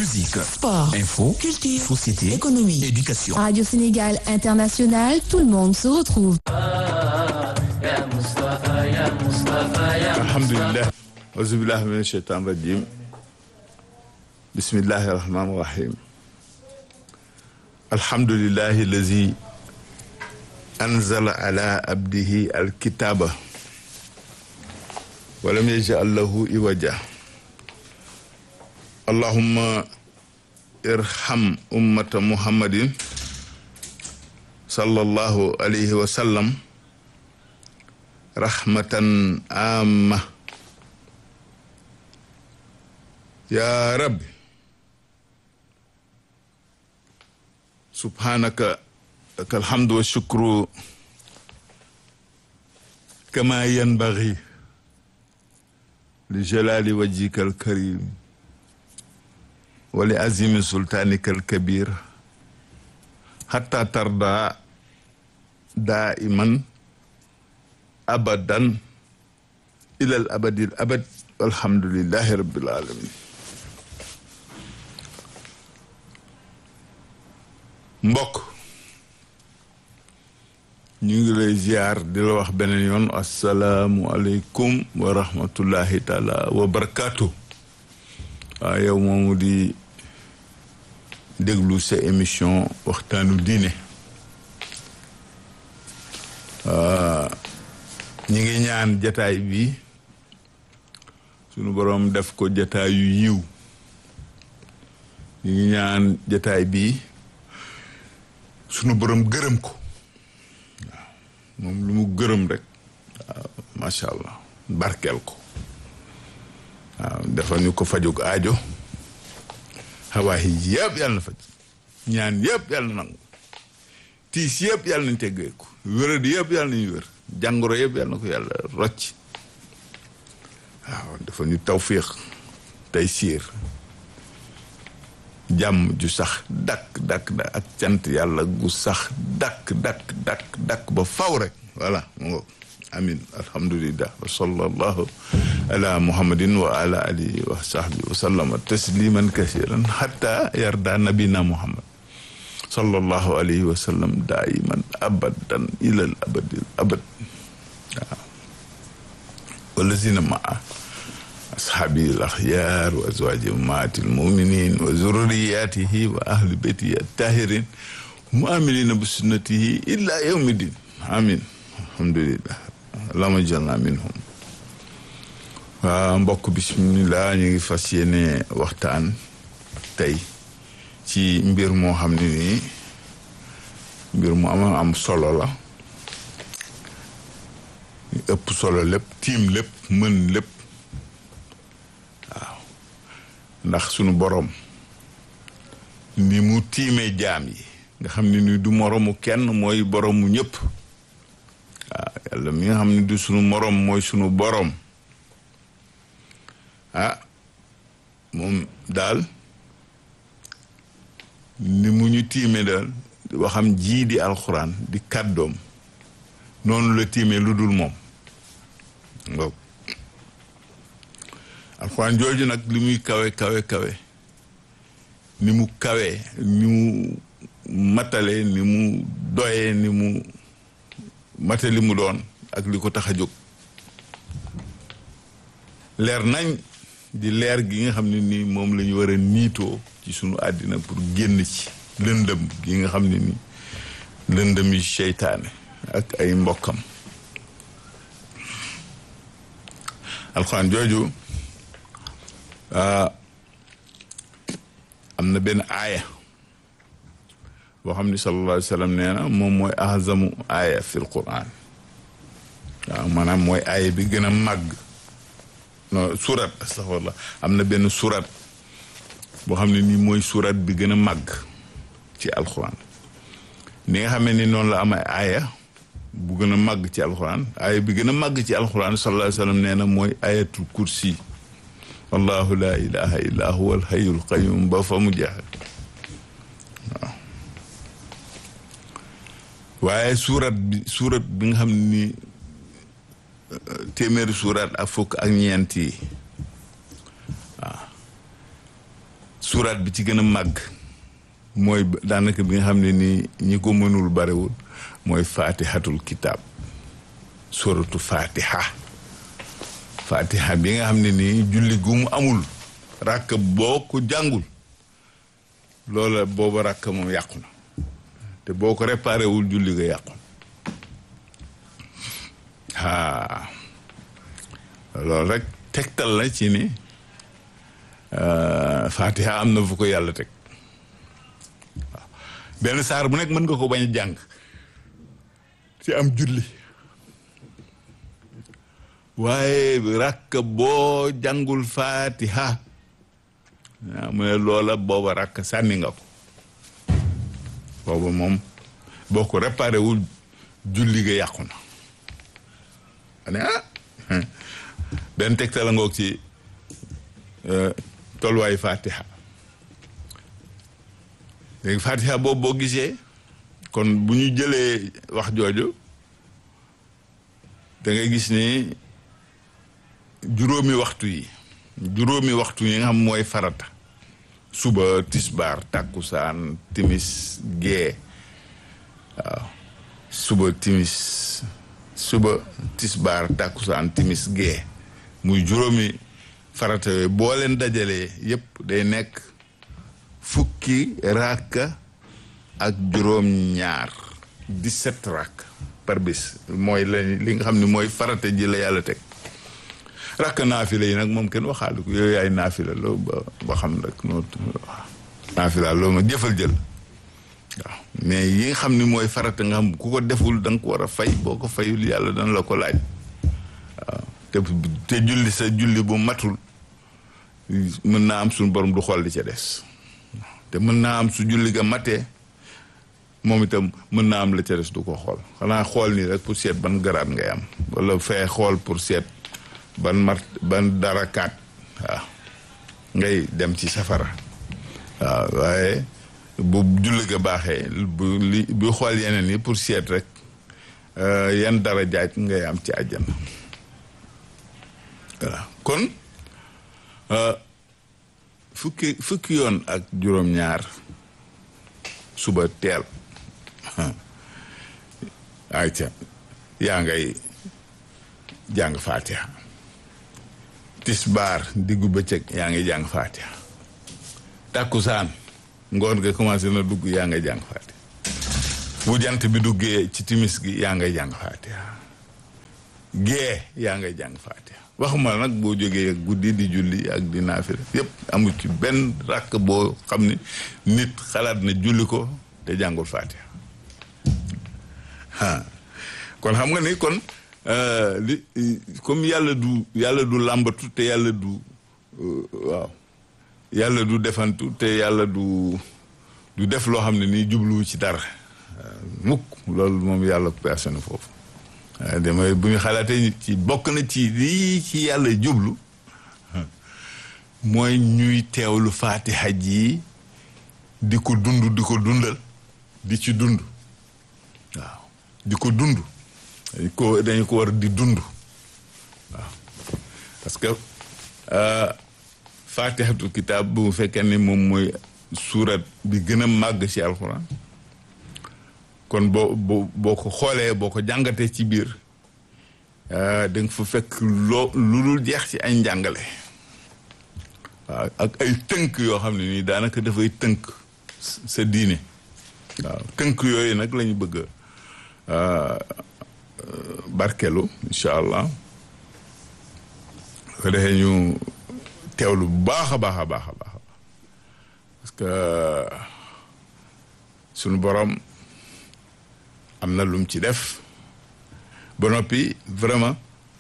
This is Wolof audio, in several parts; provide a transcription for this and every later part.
musique, Sport, info, culture, société, économie, éducation. Radio Sénégal International, tout le monde se retrouve. alhamdulilah auzubillah min asheytan rajim bismillahi rahmani rahim alhamdulilahi allazi anzala ala abdihi alkitaba walam yajal lahu iwaja allahumma irham ummata muhammadin sallallahu alayhi wa sallam rahmatan amma ya rabbi subhanaka laka alhamdu wa shukru kama yanbaghi li jalali wajhika alkarim wa li azimi sultanika alkabir hatta tarda daiman abadan ilal abadil abad alhamdulillahi rabbil alamin mbokk ñu ngi lay ziar di la wax beneen yoon asalaamu aleykum wa rahmatullahi taala wa barakaatu waaw yow moomu di déglu sa émission waxtaanu diine ñi ngi ñaan jataay bi sunu boroom def ko jataay yu yiw ñi ngi ñaan jataay bi sunu boroom gërëm ko waaw moom lu mu gërëm rek waaw macha allah barkeel ko waaw dafa ñu ko fajug aajo xawaayi yëpp yàlla na faj ñaan yëpp yàlla na nangu tiis yëpp yàlla nañ teggeeku wéradi yëpp yàlla nañu wér jàngoro yëpp yàlla na ko yàlla rocc waaw dafa ñu tawfiix tey siir jàmm ju sax dakk dakk da ak cant yàlla gu sax dakk dakk dakk dakk ba faw rek voilà mu ngo amin alhamdulillah wa sallallahu ala muhammadin wa ala alihi wa sahbihi wa sallama tasliman kasiran hatta yarda nabina muhammad sallallahu alayhi wa sallam daiman abadan ilal abadil abad waaw walazina maa ashabi al axyar wa azwaji maati al muminin wa zurriyatihi wa ahli beyti attahirin muamilina bi sunnatihi illa yawmi din amin alhamdulillah allahumma jalna minhum waaw mbokk bismillah ñu ngi fas yéene waxtaan tey ci mbir moo xam ne nii mbir mu am am solo la ëpp solo lépp tiim lépp mën lépp waaw ndax sunu boroom ni mu tiimee jaam yi nga xam ne ni du moroomu kenn mooy boroomu ñëpp waaw yàlla mi nga xam ne du sunu moroom mooy sunu boroom ah moom daal ni mu ñu tiime daal waxam jii di alxuraan di kàddoom noonu la tiime lu dul moom waaw alxuraan jooju nag li muy kawe kawe kawe ni mu kawe ni mu matale ni mu doye ni mu mate li mu doon ak li ko tax a jóg leer nañ di leer gi nga xam ne nii moom la ñu war a niitoo ci sunu àddina pour génn ci lëndëm gi nga xam ne ni lëndëm yi seytaane ak ay mbokkam alxuraan jooju am na benn aaya boo xam ni sallallahu alayhi wa sallam nee na moom mooy azamu aaya fil quran waaw maanaam mooy aaya bi gën a màgg non surat astaghfirullah am na benn surat boo xam ne nii mooy surat bi gën a màgg ci alxuraan ni nga xam ni noonu la am ay aaya bu gën a màgg ci alxuraan aaya bi gën a màgg ci alxuraan sallallahu alayhi wa sallam nee na mooy ayatul kursi wallahu la ilaha illa huwa alhayyul qayyum ba fa mu jeex waaw waaye surat bi surat bi nga xam ni téeméeri surat ak fukk ak ñeent yi waaw suuraat bi ci gën a màgg mooy daanaka bi nga xam ne nii ñi ko mënul barewul mooy faatihatul kitaab suratu fatiha fatiha bi nga xam ne nii julli gu mu amul ràkk boo ko jàngul loola booba ràkk moom yàqu na te boo ko réparé wul julli nga yàqu aa loolu rek tegtal la ci ni fatiha am na fu ko yàlla teg waaw benn saar bu nekk mën nga ko bañ a jàng ci am julli waaye rakk boo jàngul fatiha waaw mu ne loola booba rakk sànni nga ko booba moom boo ko réparé wul julli ga yàqu na ane ah benn tegtal la ngoog ci tolluwaayu fatiha léegi fatiha boobu boo gisee kon bu ñu jëlee wax jooju da ngay gis ni juróomi waxtu yi juróomi waxtu yi nga xam mooy farata suba tisbaar tàkkusaan timis gee waaw suba timis suba tisbaar tàkkusaan timis gee muy juróomi farata yooyu boo leen dajalee yépp day nekk fukki ràkka ak juróom ñaar dix-sept ràkk par bis mooy la li nga xam ne mooy farata ji la yàlla teg rakk naafila yi nag moom kenn waxaale ko yooyu yaay naafila loo ba ba xam rek noo naafila loo ma jëfal jël waaw mais yi nga xam ni mooy farata nga xam ku ko deful da nga ko war a fay boo ko fayul yàlla dana la ko laaj waaw te te julli sa julli bu matul mën naa am suñu borom du xool li ca des te mën naa am su julli ga matee moom itam mën naa am la ca des du ko xool xanaa xool nii rek pour seet ban garaat ngay am wala fee xool pour seet ban mart ban darakaat waaw ngay dem ci safara waaw waaye bu julli ga baaxee bu li bu xool yeneen yi pour seet rek yan dara jaaj ngay am ci àjjana voilà kon fukki fukki yoon ak juróom-ñaar suba teel ayca yaa ngay jàng faatiha tisbaar diggu bëccëg yaa ngi jàng faatiha tàkkusaan ngoon nga commencé na dugg yaa ngay jàng faatiha bu jant bi duggee ci timis gi yaa ngay jàng faatiha gee yaa ngay jàng faatiha waxuma nag boo jógee guddi di julli ak di naafila yépp amul ci benn ràkk boo xam ne nit xalaat na julli ko te jàngul faatiha ah kon xam nga ni kon li comme yàlla du yàlla du làmbatu te yàlla du waaw yàlla du defantu te yàlla du du def loo xam ne nii jubluwu ci dara mukk loolu moom yàlla personne foofu waaye damay bu ñu xalaatee ci bokk na ci lii ci yàlla jublu mooy ñuy teewlu faatiha ji di ko dund di ko dundal di ci dund waaw di ko dund dañ ko dañu ko war di dund waaw parce que faatihatu kitaab bu fekkee ne moom mooy suurat bi gën a màgg ci alxuraan kon boo boo boo ko xoolee boo ko jàngatee ci biir da nga fa fekk loo lu dul jeex ci ay njàngale waaw ak ay tënk yoo xam ne nii daanaka dafay tënk sa diine waaw tënk yooyu nag la ñu bëgg barkelu incha allah ko defee ñu teewlu bu baax a baax a baax a baax parce que sunu borom am na lum ci def ba noppi vraiment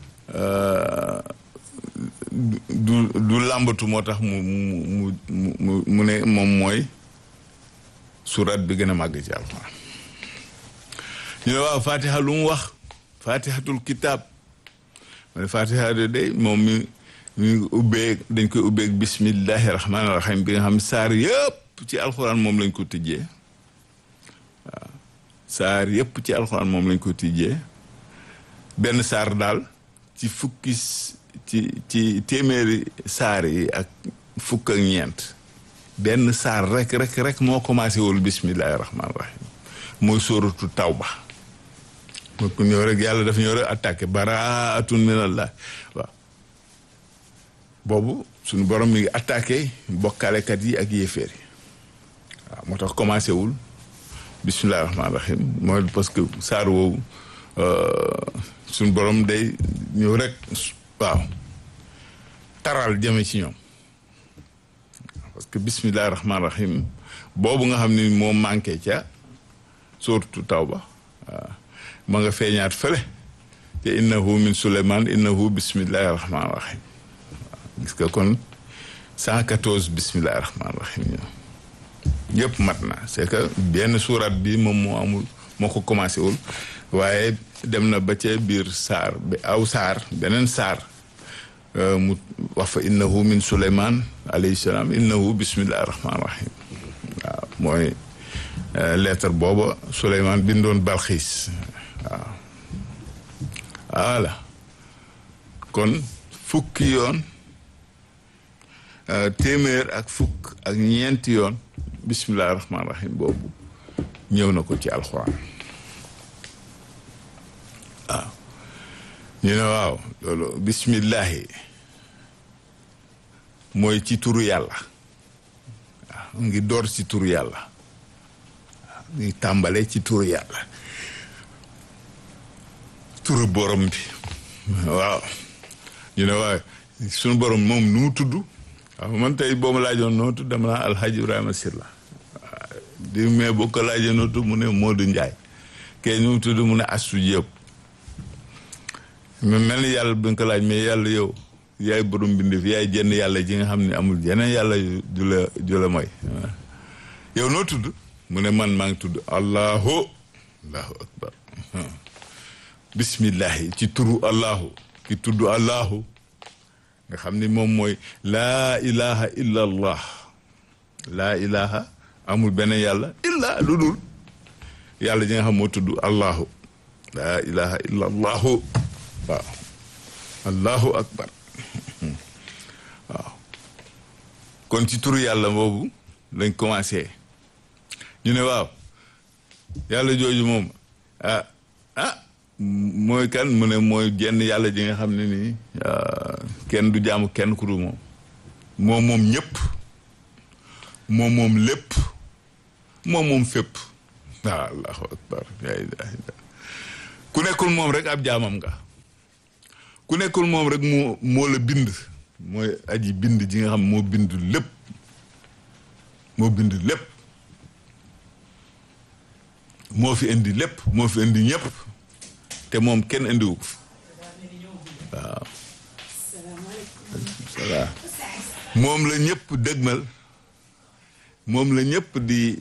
du du làmbatu moo tax mu mu mu mu ne moom mooy surat bi gën a màgg ci alxuraan ñu ne waaw fatiha lu mu wax fatihatul kitab ma ne fatiha de day moom mi mi ubbee dañ koy ubbeeg bismillahi rahmaani rahim bi nga xam saar yëpp ci alxuraan moom lañ ko tijjee waaw saar yëpp ci alxuraan moom lañ ko tijjee benn saar daal ci fukki ci ci téeméeri saar yi ak fukk ak ñeent benn saar rek rek rek moo commencé wul bismillahi rahmaani rahim mooy sóoratu tawba moo ko ñëw rek yàlla daf ñëw rek attaqué baraatun minallah waaw boobu suñu borom mi ngi attaqué bokkalekat yi ak yéeféer yi waaw moo tax commencé wul bismillahi rahmaani rahim mooy parce que saar woowu suñu borom day ñëw rek waaw taral jëme ci ñoom parce que bismillahi rahmaani rahim boobu nga xam ni moo manqué ca suuratu tawba waaw ma nga feeñaat fële te innahu min suleyman innahu bismillahi rahmaani rahim waaw gis nga kon cent quatorze bismillahi rahmaani rahim ñoom yëpp mat na c'est que benn suurat bi moom moo amul moo ko commencé wul waaye dem na ba ca biir saar bi aw saar beneen saar mu wax fa innahu min suleyman alayhi salaam innahu bismillahi rahmaani rahim waaw mooy lettre booba suleyman bindoon balxiis waaw voilà kon fukki yoon téeméer ak fukk ak ñeenti yoon bismillahi rahmaani rahim boobu ñëw na ko ci alxuraan waaw ñu ne waaw loolu bismillahi mooy ci turu yàlla waaw ngi door ci turu yàlla waaw ngi tàmbale ci turu yàlla turu borom bi waaw ñu ne waaw suñu borom moom nu mu tudd waaw man tey boo ma laajoon noo tudd dama naa alhaji ibrahima silla waaw di mais boo ko laajee noo tudd mu ne Modou Ndiaye kee nu mu tudd mu ne Astou Diop mais mel ni yàlla bi nga ko laaj mais yàlla yow yaay borom mbindeef yaay jenn yàlla ji nga xam ne amul yeneen yàlla ju la ju la mooy yow noo tudd mu ne man maa ngi tudd allahu allahu akbar bismillahi ci turu allahu ki tudd allahu nga xam ni moom mooy laa ilaha illa allah laa ilaha amul beneen yàlla illa lu dul yàlla ji nga xam moo tudd allahu laa ilaha illa allahu waaw allahu akbar waaw kon ci turu yàlla boobu lañ commencé ñu ne waaw yàlla jooju moom ah ah mooy kan mu ne mooy jenn yàlla ji nga xam ne nii kenn du jaamu kenn ku dul moom moom moom ñëpp moom moom lépp moom moom fépp waaw allahu akbar la ilaha illa ku nekkul moom rek ab jaamam nga ku nekkul moom rek moo moo la bind mooy aji bind ji nga xam moo bind lépp moo bind lépp moo fi indi lépp moo fi indi ñëpp te moom kenn indiwu ko waaw salaam moom la ñëpp dëgmal moom la ñëpp di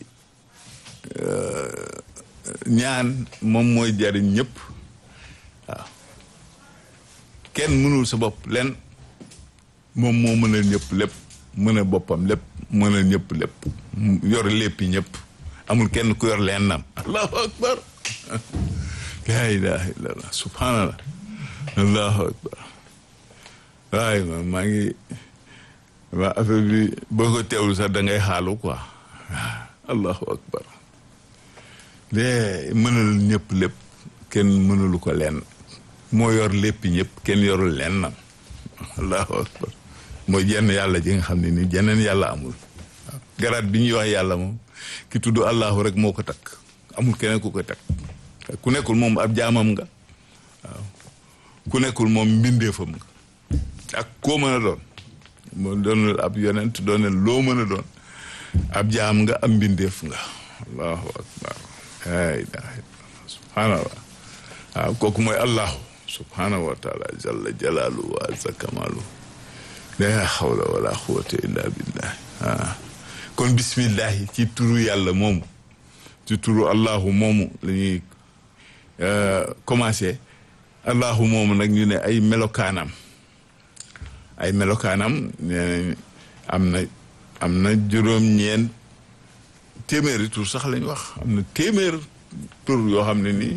ñaan moom mooy jariñ ñëpp waaw kenn mënul sa bopp len moom moo mënal ñëpp lépp mën a boppam lépp mënal ñëpp lépp yor léppi ñëpp amul kenn ku yor leen nam allahu akbar laa ilaha illallah subhanallah allahu akbar waaye ma maa ngi waa affaire bi boo ko teewlu sax da ngay xaalu quoi allahu akbar de mënal ñëpp lépp kenn mënulu ko leen moo yor lépp ñëpp kenn yorul leen nam allahu akbar mooy jenn yàlla ji nga xam ne ni jeneen yàlla amul garaat bi ñuy wax yàlla moom ki tudd allahu rek moo ko takk amul keneen ku ko takk ku nekkul moom ab jaamam nga waaw ku nekkul moom mbindeefam nga ak koo mën a doon moo doonul ab yonent doonul loo mën a doon ab jaam nga ab mbindeef nga allahu akbar la ilaha illallah subhanallah waaw kooku mooy allahu subhanahu wa taala jalla jalaalu wa azza kamalu la hawla wala quwwata illa billah ah kon bismillahi ci turu yàlla moomu ci turu allahu moomu la ñuy commencé allahu moomu nag ñu ne ay melokaanam ay melokaanam nee am na am na juróom-ñeent téeméeri tur sax lañ wax am na téeméer tur yoo xam ne nii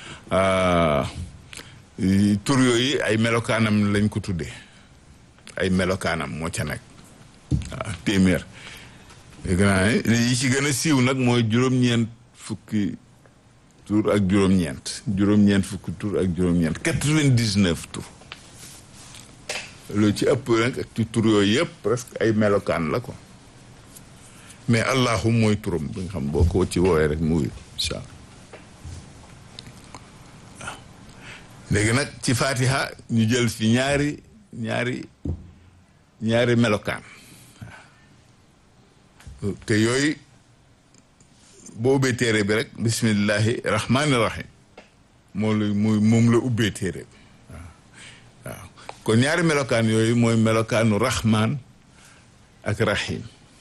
tur yooyu ay melokaanam lañ ko tuddee ay melokaanam moo ca nekk waaw téeméer dégg naa ne yi ci gën a siiw nag mooy juróom-ñeent fukki tur ak juróom-ñeent juróom-ñeent fukki tur ak juróom-ñeent quatre-vingt-dix-neuf tur loolu ci ëpp nag ak ci tur yooyu yëpp presque ay melokaan la ko mais allahu mooy turam bi nga xam boo ko ci woowee rek mu wuyu incha allah waaw léegi nag ci fatiha ñu jël fi ñaari ñaari ñaari melokaan waaw te yooyu boo ubbee téere bi rek bismillahi rahmaani rahim moom la muy moom la ubbee téere bi waaw waaw kon ñaari melokaan yooyu mooy melokaanu rahmaan ak rahim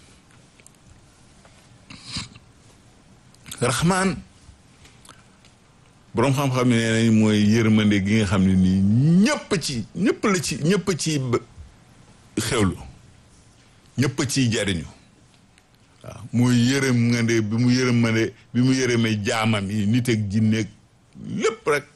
rahmaan boroom xam-xam ne nee nañ mooy yërmande gi nga xam ne nii ñëpp ci ñëpp la ci ñëpp ci xewlu ñëpp ciy jariñu waaw mooy yërëm nga de bi mu yërëm ma de bi mu yërëmee jaamam yi nit ak jinne lépp rek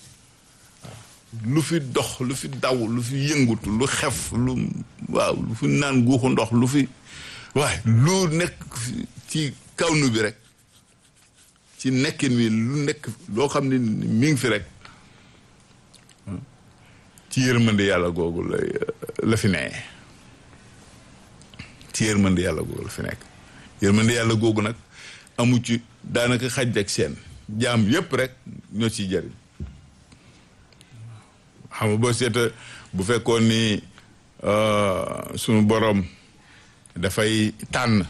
lu fi dox lu fi daw lu fi yëngutu lu xef lu waaw lu fi naan guuxu ndox lu fi waaye lu nekk ci kawnu bi rek ci nekkin wi lu nekk loo xam ne mi ngi fi rek ci yërmande yàlla googu la la fi nee ci yërmande yàlla googu la fi nekk yërmande yàlla googu nag amu ci daanaka xaj ak seen jaam yépp rek ñoo ciy jariñ xam nga boo seeta bu fekkoon ni sunu borom dafay tànn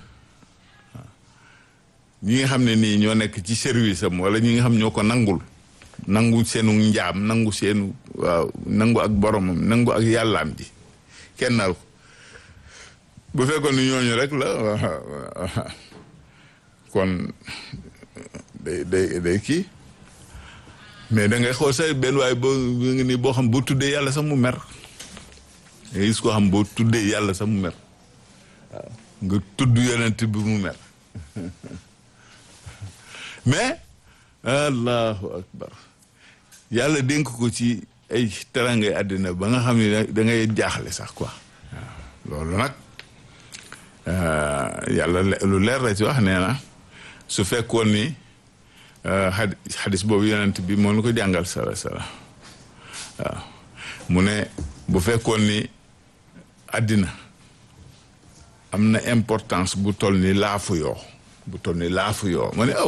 ñi nga xam ne nii ñoo nekk ci service am wala ñi nga xam ñoo ko nangul nangu seenu njaam nangu seenu waaw nangu ak boromam nangu ak yàllaam ji kennal ko bu fekkoon ni ñooñu rek la kon day day day kii mais da ngay xool sa benn waaye boo ngi nii boo xam boo tuddee yàlla sax mu mer nga gis koo xam boo tuddee yàlla sax mu mer waaw nga tudd yonent bi mu mer mais allahu akbar yàlla dénk ko ci ay terangay àddina ba nga xam ne da ngay jaaxle sax quoi waaw loolu nag yàlla lu leer la ci wax nee na su fekkoon ni xadis boobu yonent bi moo nu ko jàngal sala sala waaw mu ne bu fekkoon ni àddina am na importance bu toll ni laafu yoo bu toll ni laafu yoo ma ne aw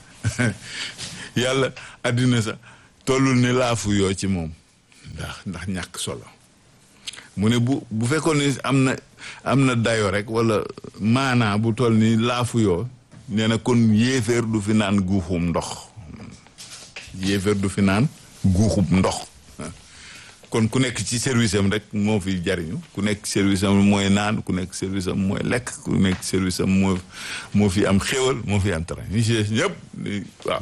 yàlla àddina sax tollul ni laafu yoo ci moom ndax ndax ñàkk solo mu ne bu bu fekkoon ni am na am na dayo rek wala maanaa bu toll ni laafu yoo nee na kon yéeféer du fi naan guuxum ndox yéeféer du fi naan guuxum ndox kon ku nekk ci service am rek moo fi jariñu ku nekk service am mooy naan ku nekk service am mooy lekk ku nekk service am moo moo fi am xéwal moo fi am train ñi ci ñëpp waaw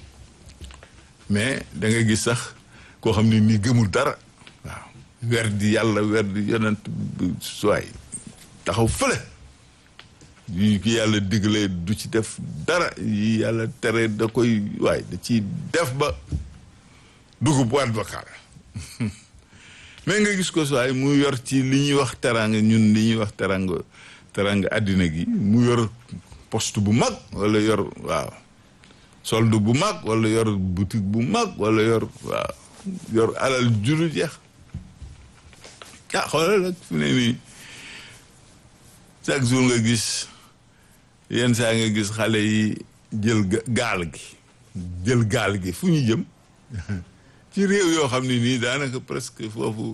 mais da nga gis sax koo xam ne nii gëmul dara waaw wer di yàlla wer di yonent suwaay taxaw fële yi ki yàlla digle du ci def dara yi yàlla tere da koy waay da ciy def ba dugub waat bakkaar mais nga gis ko suwaay mu yor ci li ñuy wax teranga ñun li ñuy wax teranga teranga àddina gi mu yor poste bu mag wala yor waaw solde bu mag wala yor boutique bu mag wala yor waaw yor alal juru jeex ah xoolal nag fu ne nii chaque jour nga gis yenn saa nga gis xale yi jël gaal gi jël gaal gi fu ñu jëm ci réew yoo xam ne nii daanaka presque foofu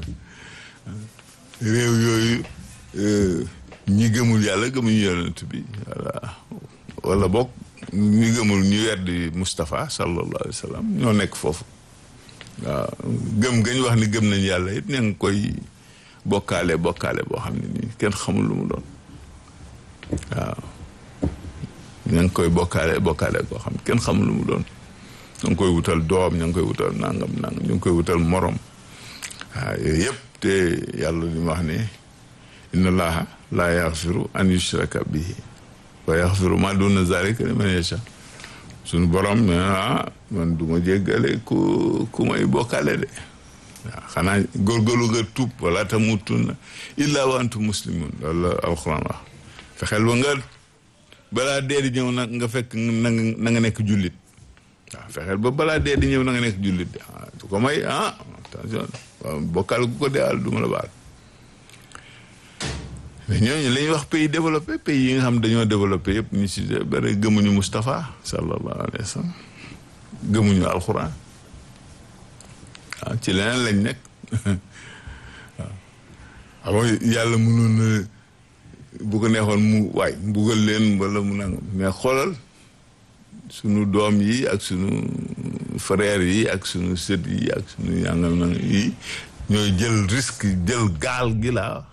réew yooyu ñi gëmul yàlla gëmuñu yonent bi voilà wala bokk ñi gëmul ñu weddi Moustapha sallallahu alayhi wa sallam ñoo nekk foofu waaw gëm gañ wax ni gëm nañ yàlla it ña ngi koy bokkaale bokkaale boo xam ne nii kenn xamul lu mu doon waaw ña ngi koy bokkaale bokkaale boo xam kenn xamul lu mu doon ña ngi koy wutal doom ña ngi koy wutal nangam nangam ñu ngi koy wutal morom waaw yooyu yëpp te yàlla li ma wax ne inna allaha laa yaxfiru an yushraka bihi wa yaxfiru ma duna zalika liman yasha suñu borom ne ah man du ma jéggale ku ku may bokkaale de waaw xanaa góorgóorlu nga tuub wala tamutunna illa wa antum muslimun loolu la alquran wax fexeel ba nga balaa dee di ñëw nag nga fekk na nga na nga nekk jullit waaw fexeel ba balaa dee di ñëw na nga nekk jullit ah su ko may ah attention waaw bokkal ku ko deewal du ma la baal mais ñooñu la ñuy wax pays développé pays yi nga xam dañoo développé yëpp ñu si bëri gëmuñu Moustapha sallallahu alayhi wa sallam gëmuñu alxuraan waaw ci leneen lañ nekk waaw yàlla mënoon na bu ko neexoon mu waay mbugal leen wala mu nangam mais xoolal sunu doom yi ak sunu frère yi ak sunu sët yi ak sunu yàngam nang yi ñooy jël risque jël gaal gi laa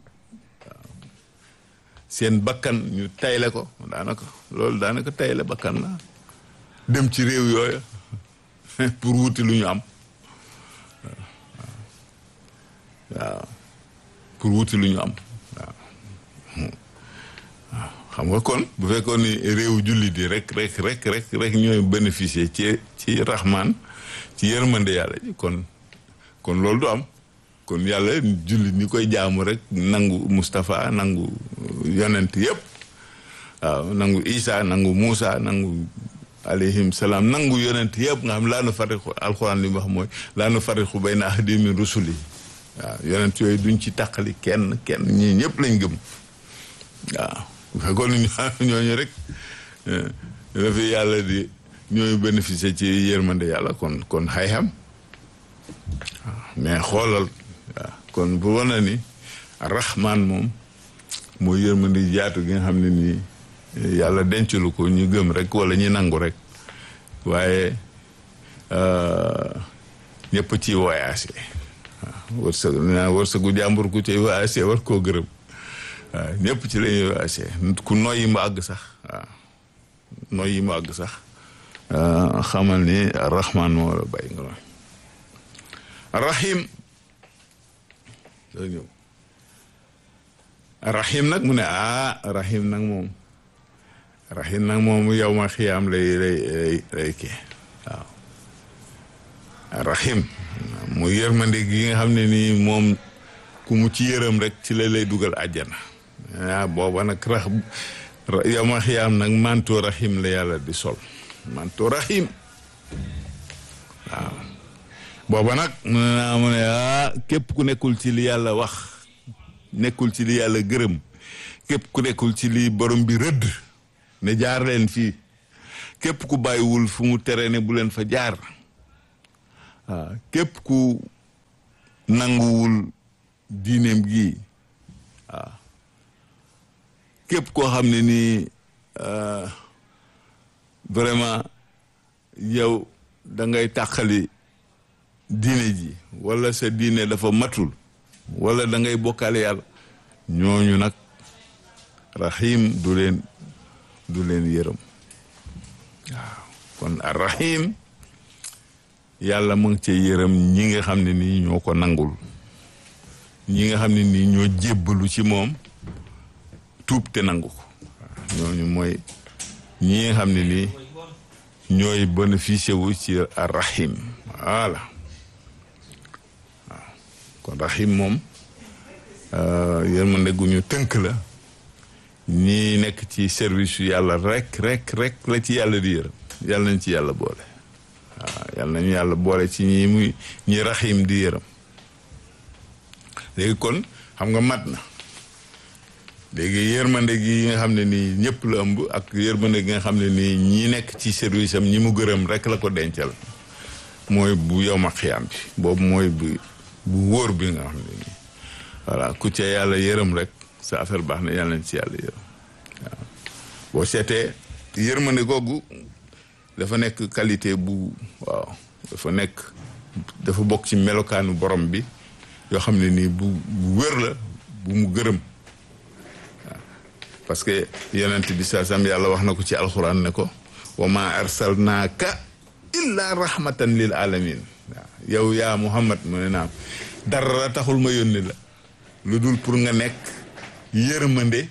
seen bakkan ñu tayle ko daanaka loolu daanaka tayle bakkan la dem ci réew yooyu pour wuti lu ñu am waaw pour wuti lu ñu am waaw waaw xam nga kon bu fekkoon ni réew jullit yi rek rek rek rek rek ñooy bénéficier ci ci raxmaan ci yërmande yàlla ji kon kon loolu du am kon yàlla jullit ñi koy jaamu rek nangu Moustapha nangu yonent yëpp waaw nangu Isa nangu Moussa nangu alayhim salaam nangu yonent yëpp nga xam laa nu farixu alxuraan li mu wax mooy laa nu farixu bayna ahadin min rusuli waaw yonent yooyu duñ ci tàqali kenn kenn ñii ñëpp lañ gëm waaw bu fekkoon ñooñu rek dafa yàlla di ñooy bénéficier ci yërmande yàlla kon kon xay-xam waaw mais xoolal waaw kon bu wana ni rahman moom mooy yërmande jaatu gi nga xam ne nii yàlla dencalu ko ñu gëm rek wala ñu nangu rek waaye ñëpp ci voyagé waaw wërsëg naa wërsëgu jàmbur ku ci voyagé war koo gërëm waaw ñëpp ci la ñuy voyagé ku noyyi mu àgg sax waaw noyyi mu àgg sax xamal ni rahman moo la bay nga noonu rahim doo ñëw rahim nag mu ne ah rahim nag moom rahim nag moom yow ma xiyaam lay lay lay kii waaw rahim mu yërmande gi nga xam ne nii moom ku mu ci yërëm rek ci la lay dugal àjjana ah booba nag rax yow ma xiyaam nag manto rahim la yàlla di sol manto rahim waaw booba nag mu ne naa mu ne ah képp ku nekkul ci li yàlla wax nekkul ci li yàlla gërëm képp ku nekkul ci li borom bi rëdd ne jaar leen fii képp ku bàyyiwul fu mu tere ne bu leen fa jaar waaw képp ku nanguwul diineem gi waaw képp koo xam ne nii vraiment yow da ngay tàqali diine ji wala sa diine dafa matul wala da ngay bokkaale yàlla ñooñu nag rahim du leen du leen yërëm waaw kon ar rahim yàlla mu ngi cee yërëm ñi nga xam ne nii ñoo ko nangul ñi nga xam ne nii ñoo jébbalu ci moom tuub te nangu ko ñooñu mooy ñi nga xam ne nii ñooy bénéficié wu ci ar rahim voilà waaw kon rahim moom yërmande gu ñu tënk la ñi nekk ci service yu yàlla rek rek rek la ci yàlla di yërëm yàlla nañ ci yàlla boole waaw yàlla nañu yàlla boole ci ñi muy ñi rahim di yërëm léegi kon xam nga mat na léegi yërmande gi nga xam ne nii ñëpp la ëmb ak yërmande gi nga xam ne nii ñi nekk ci service am ñi mu gërëm rek la ko dencal mooy bu yow ma xiyaam bi boobu mooy bu bu wóor bi nga xam ne nii voilà ku ca yàlla yërëm rek sa affaire baax na yàlla nañ ci yàlla yërëm waaw boo seetee yërmande googu dafa nekk qualité bu waaw dafa nekk dafa bokk ci melokaanu borom bi yoo xam ne nii bu bu wér la bu mu gërëm waaw parce que yonent bi saa sam yàlla wax na ko ci alxuraan ne ko wa ma arsalnaaka illa rahmatan lil alamin waaw yow yaa muhammad mu ne naam dara taxul ma yónni la lu dul pour nga nekk yërmande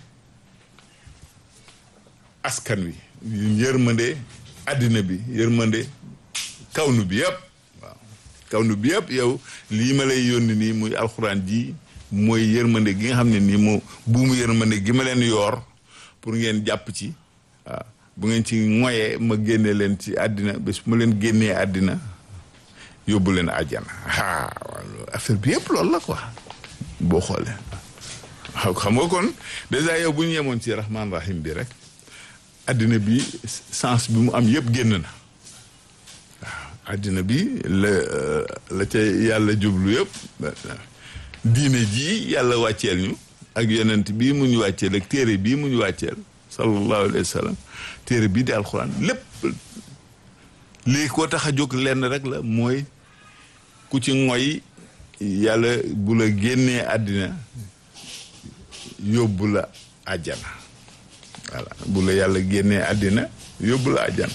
askan wi yërmande àddina bi yërmande kawnu bi yëpp waaw kawnu bi yëpp yow lii ma lay yónni nii muy alxuraan ji mooy yërmande gi nga xam ne nii moo buumu yërmande gi ma leen yoor pour ngeen jàpp ci waaw bu ngeen ci moyee ma génne leen ci àddina bés ma leen génnee àddina yóbbu leen àjjana ah affaire bi yëpp loolu la quoi boo xoolee waaw xam nga kon dèjà yow bu ñu yemoon ci rahman rahim bi rek àddina bi sens bi mu am yëpp génn na waaw àddina bi la la ca yàlla jublu yëpp diine ji yàlla wàcceel ñu ak yonent bii mu ñu wàcceel ak téere bii mu ñu wàcceel sallallahu alayhi wa sallam téere bii di alxuraan lépp lii ko tax a jóg lenn rek la mooy ku ci ngoy yàlla bu la génnee àddina yóbbu la àjjana voilà bu la yàlla génnee àddina yóbbu la àjjana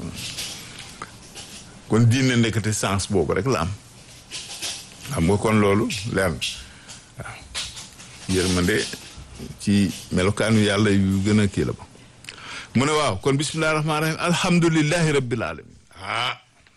kon diine nekkate sens boobu rek la am xam nga kon loolu leer na waaw yërmande ci melokaanu yàlla yu gën a kii la ba mu ne waaw kon bismillahi rahmaani rahim alhamdulillahi rabbil alamin ah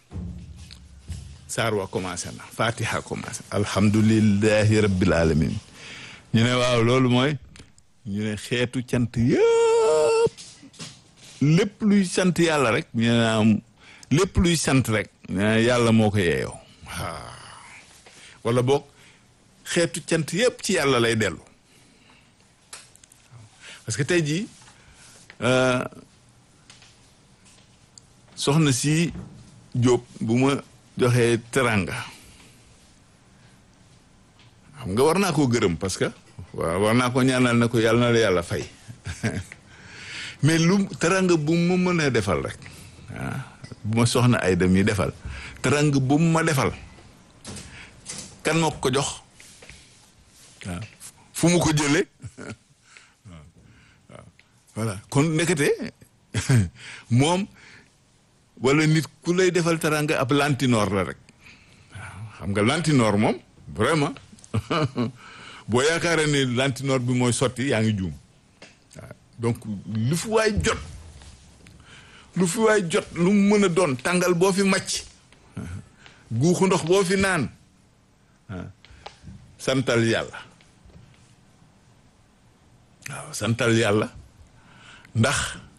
saar wa commencé na fatiha commencé alhamdulillahi rabbil alamin ñu ne waaw loolu mooy ñu ne xeetu cant yëpp lépp luy sant yàlla rek ñu ne am lépp luy sant rek ñu ne yàlla moo ko yeeyoo waaw wala boog xeetu cant yëpp ci yàlla lay dellu parce que tey jii soxna si Jóob bu ma joxee teranga xam nga war naa koo gërëm parce que waaw war naa ko ñaanal ne ko yàlla na la yàlla fay mais lu teranga bu mu mën a defal rek ah bu ma soxna ay dem yi defal teranga bu mu ma defal kan moo ko jox waaw fu mu ko jëlee waaw waaw voilà kon nekkate moom wala nit ku lay defal teranga ab lantinoor la rek waaw xam nga lantinoor moom vraiment boo yaakaaree ne lantinoor bi mooy sotti yaa ngi juum waaw donc lu fi waay jot lu fi waay jot lu mu mën a doon tàngal boo fi màcc guuxu ndox boo fi naan santal yàlla waaw santal yàlla ndax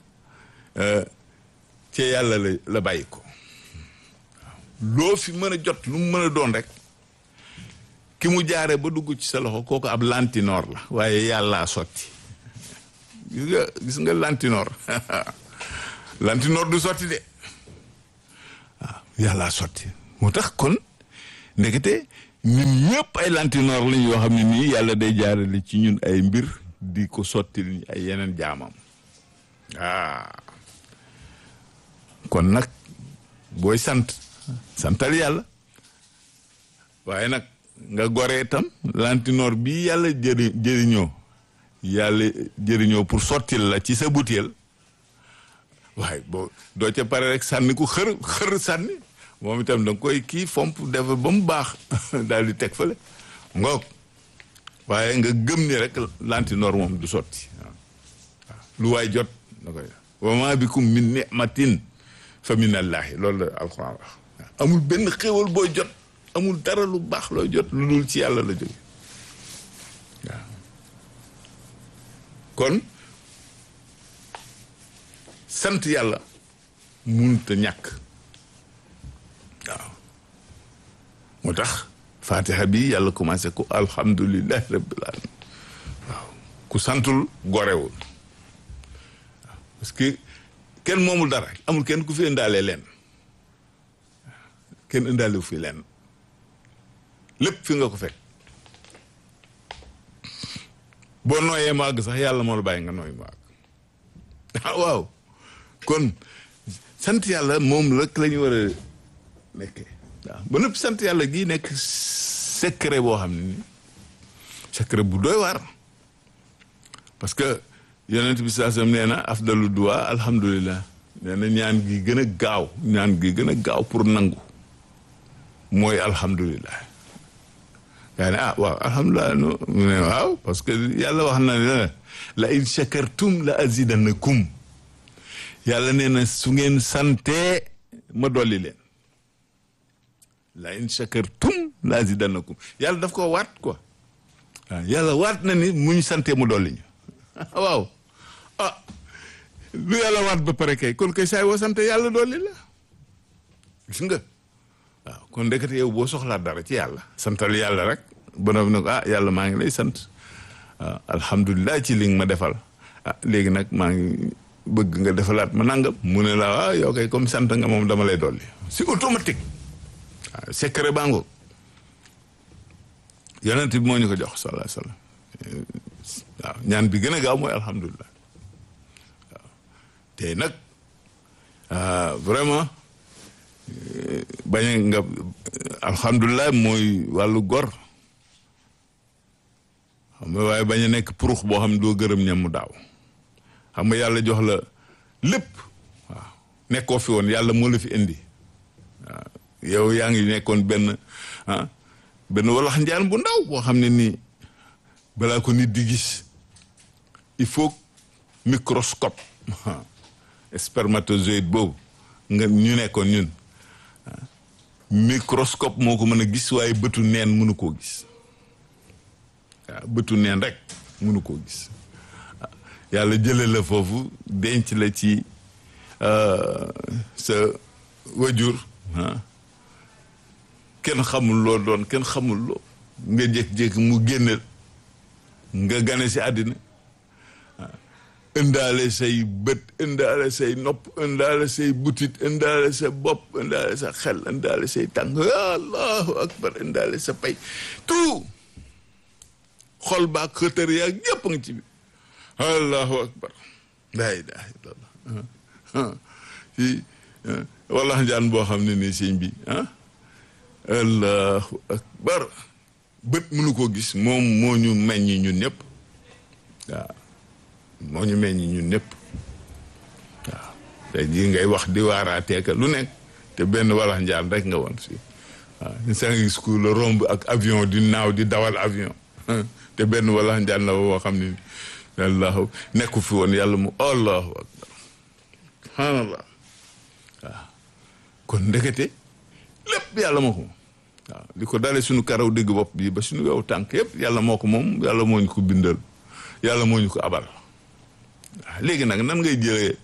ci yàlla la la bàyyi ko waaw loo fi mën a jot lu mu mën a doon rek ki mu jaare ba dugg ci sa loxo kooku ab lantinoor la waaye yàllaa sotti gis nga gis nga lantinoor lantinoor du sotti de waaw yàllaa sotti moo tax kon ndekete ñun ñëpp ay lantinoor lañ yoo xam ne nii yàlla day jaarale ci ñun ay mbir di ko sottil ay yeneen jaamam ah kon nag booy sant santal yàlla waaye nag nga goree itam lantinoor bi yàlla jëri jëriñoo yàlla jëriñoo pour sottil la ci sa butéel waaye boo doo ca pare rek sànni ku xër xër sànni moom itam da nga koy kii fomp def ba mu baax daal di teg fële ngoog waaye nga gëm ni rek lantinoor moom du sotti waaw lu waay jot da koy wa ma bikum min ni'matin fa min allahi loolu la alquran wax amul benn xéwal booy jot amul dara lu baax looy jot lu dul ci yàlla la jóge waaw kon sant yàlla munta ñàkk waaw moo tax fatiha bi yàlla commencé ko alhamdulillahi rabbil alamin waaw ku santul gorewul waaw parce que kenn moomul dara amul kenn ku fi indaalee leen kenn indaale fi leen lépp fi nga ko fekk boo nooyee màgg sax yàlla moo la bàyyi nga nooy màgg waaw kon sant yàlla moom rek la ñu war a nekkee waaw ba nëpp sant yàlla gii nekk secret boo xam ne ni secret bu doy waar parce que yonent bi saa sam nee na afdalu duwa alhamdulilah nee na ñaan gi gën a gaaw ñaan gi gën a gaaw pour nangu mooy alhamdulilah gaa ne ah waaw alhamdulilah no mu ne waaw parce que yàlla wax na ne la in shakartum la azidannakum yàlla nee na su ngeen santee ma dolli leen la in shakartum la azidannakum yàlla daf ko waat quoi waaw yàlla waat na ni muñ santee mu dolli ñu waaw ah lu yàlla waat ba pare kay kon kay saay woo sant yàlla dolli la gis nga waaw kon ndekete yow boo soxlaa dara ci yàlla santal yàlla rek ba noppi ne ko ah yàlla maa ngi lay sant waaw alhamdulilah ci li nga ma defal ah léegi nag maa ngi bëgg nga defalaat ma nangam mu ne la waaw yow kay comme sant nga moom dama lay dolli c'est automatique waaw secret baa ngoog yonent bi moo ñu ko jox sallallahu alayhi wasallam waaw ñaan bi gën a gaaw mooy alhamdulilah waaw tey nag vraiment bañ nga alhamdulilah mooy wàllu gor xam nga waaye bañ a nekk purux boo xam ne doo gërëm ñamu daaw xam nga yàlla jox la lépp waaw nekkoo fi woon yàlla moo la fi indi waaw yow yaa ngi nekkoon benn ah benn walax njaan bu ndaw boo xam ne nii balaa ko nit di gis il faut microscope spermatozoïde boobu nga ñu nekkoon ñun microscope moo ko mën a gis waaye bëtu neen mënu koo gis waaw bëtu neen rek mënu koo gis yàlla jële la foofu denc la ci sa wajur kenn xamul loo doon kenn xamul loo nga jékki-jékki mu génneel nga gane si àddina indaale say bët indaale say nopp indaale say butit indaale sa bopp indaale sa xel indaale say tànk allahu akbar indaale sa pay tout xol baa xëtër yaag yëpp nga ci bi allahu akbar laa ilaha illallah si walla njaan boo xam ne nii sëñ bi ah allahu akbar bët mënu ko gis moom moo ñu meññ ñun ñëpp waaw moo ñu meññ ñun ñëpp waaw tey jii ngay wax di waaraateeka lu nekk te benn walax njaan rek nga woon fii waaw ñu sa gis ku la romb ak avion di naaw di dawal avion te benn walax njaan la woo xam ne allahu nekku fi woon yàlla mu allahu akbar subhanallah waaw kon ndekete lépp yàlla moo ko moom waaw li ko dalee suñu karaw dégg bopp bi ba suñu wew tànk yëpp yàlla moo ko moom yàlla moo ñu ko bindal yàlla moo ñu ko abal waaw léegi nag nan ngay jëlee